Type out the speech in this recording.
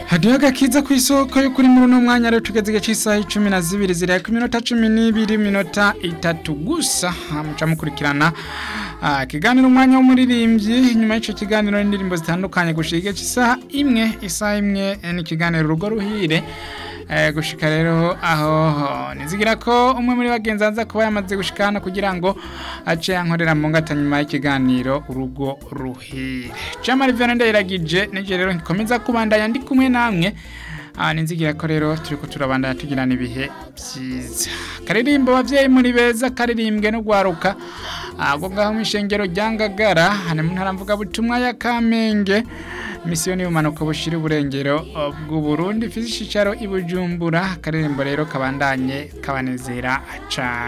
hadiho agakiza ku isoko yo kuri muri uno mwanya rero tugeze igihe cy'isaha icumi na zibiri ziraya ku minota cumi n'ibiri minota itatu gusa muca mukurikirana Ah, ikiganiro umwanya w'umuririmbyi nyuma y'icyo kiganiro n'indirimbo zitandukanye gushika igihe cy'isaha imwe isaha imwe eh, ni ikiganiro urugo ruhire Eh, gushika rero aho nizigira ko umwe muri bagenzi aza kuba yamaze gushika hano kugira ngo ace yankorera mu ngata nyuma y'ikiganiro urugo ruhire Jamari Verne ndayiragije nije rero nkomeza kubandanya ndi kumwe namwe Ah, ninzigira ko rero turiko turabandanya tugirana ibihe byiza karirimbo bavyeyi muri beza karirimbwe no gwaruka ago ngaho mw'ishengero rya Ngagara hane mu ntara mvuga butumwa ya Kamenge misiyoni y'umanuka bushira uburengero uh, bw'u Burundi ifise icicaro i Bujumbura karirimbo rero kabandanye kabanezera cane